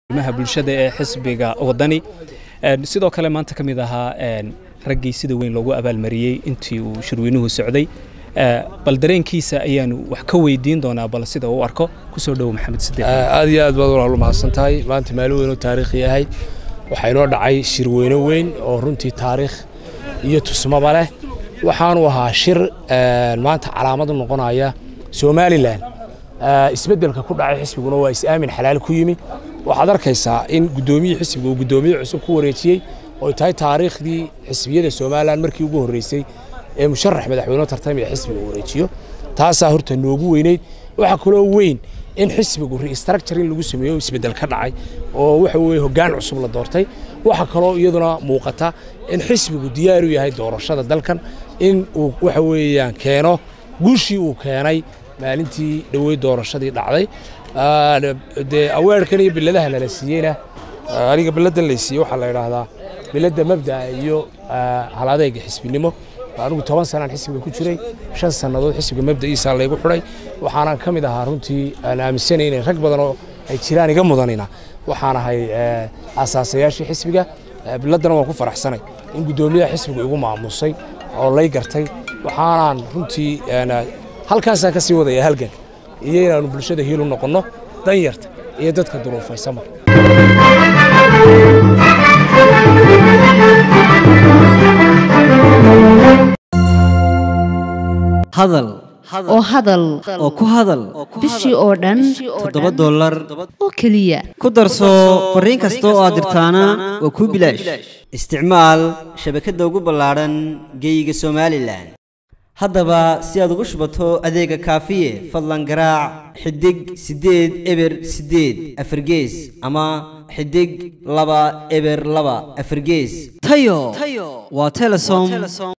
maha bulshada ee xisbiga wadani sidoo kale maanta ka mid ahaa raggii sida weyn loogu abaalmariyey intii uu shirweynuhu socday bal dareenkiisa ayaanu wax ka weydiin doonaa bal sida uu arko kusoo dhowo maxamed sideeq aad iyo aad baad walaal mahadsan tahay maanta maalin weyn oo taariikhi ahayd waxaa inoo dhacay shirweyne weyn oo runtii taariikh iyo tusmaba leh waxaanu ahaa shir maanta calaamad u noqonaya somalilan isbeddelka ku dhacay xisbiguna waa is-aamin xalaal ku yimi waxaad arkaysaa in guddoomiyii xisbiga uu guddoomiye cusub ku wareejiyey oy tahay taariikhdii xisbiyada somalilan markii ugu horreysay ee musharax madaxweyne tartamaya xisbiga uu wareejiyo taasaa horta noogu weyneyd waxaa kaloo weyn in xisbigu restructuring lagu sameeyo isbeddel ka dhacay oo waxa weeye hoggaan cusub la doortay waxaa kaloo iyaduna muuqata in xisbigu diyaar u yahay doorashada dalkan in uu waxa weeyaan keeno guushii uu keenay maalintii dhoweyd doorashadii dhacday dee aweerkan iyo biladaha lala siiyeyna aniga biladan lay siiyey waxaa la idhaahdaa biladda mabda'a iyo haladeega xisbinimo anigu toban sanaan xisbiga ku jiray shan sannadood xisbiga mabda'iisaa laygu xidhay waxaanan ka mid ahaa runtii aan aaminsanay inay rag badan oo ay jiraan iga mudanina waxaan ahay asaasayaashii xisbiga biladdana waan ku faraxsanay in guddoomiyaha xisbiga igu maamusay oo lay gartay waxaanaan runtii halkaasaan ka sii wadaya halgan iyo inaannu bulshada hiil u noqonno danyarta iyo dadka duruufaysanba hadal oo hadal oo ku hadal bishii oo dhan toddoba dollar oo keliya ku darso fariin kasta oo aad dirtaana waa kuu bilaash isticmaal shabakadda ugu ballaadhan geeyiga somalilan haddaba si aad ugu shubato adeega kaafiye fadlan garaac xidig siddeed eber siddeed afargees ama xidig laba eber laba afargees tayo waa telesom